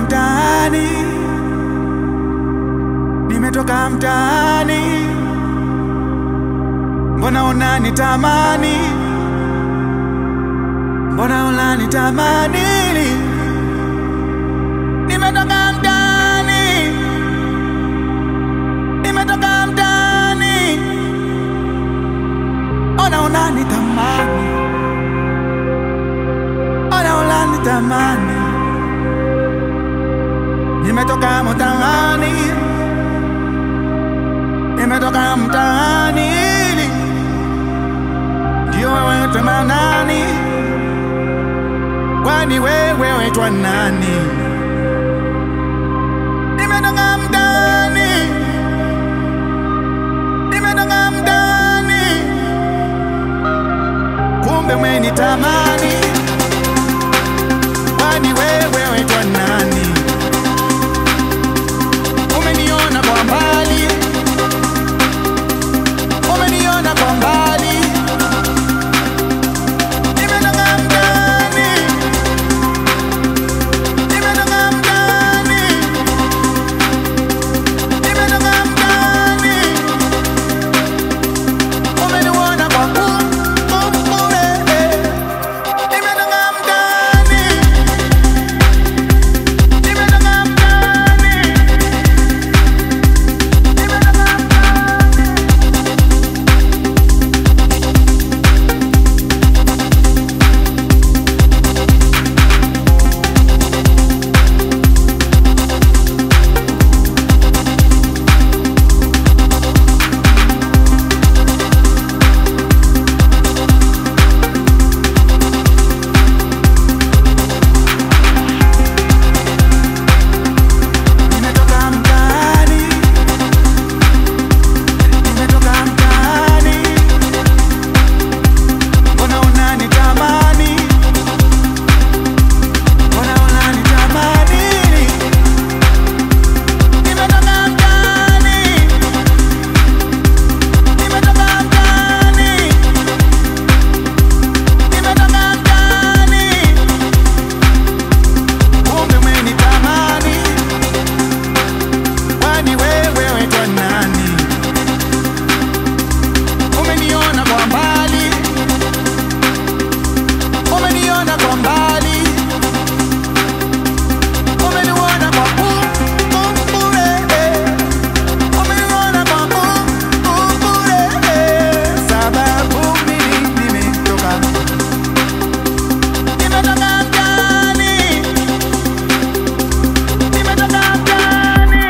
mtaani, nimetoka mtaani, mbona unanitamani, mbona unanitamani, nimetoka mtaani, nimetoka mtaani, ona unanitamani, ona unanitamani nimetoka mtaani, nimetoka mtaani, ndio wewe tena nani? Kwani wewe waitwa nani? Nimetoka mtaani, nimetoka mtaani, kumbe umenitamani. Kwani wewe waitwa nani? Umeniona kwa mbali, umeniona kwa mbali, nimetoka mtaani, nimetoka mtaani, nimetoka mtaani, umeniona kwa kule, nimetoka mtaani, nimetoka mtaani. Nimetoka mtaani, nimetoka mtaani, mbona unanitamani, mbona unanitamani, nimetoka mtaani, nimetoka mtaani, nimetoka mtaani, kumbe umenitamani Kwani wewe waitwa nani? Umeniona kwa mbali, umeniona kwa mbali, umeniona kwa kule, umeniona kwa kule, sababu mimi nimetoka, nimetoka mtaani, nimetoka mtaani.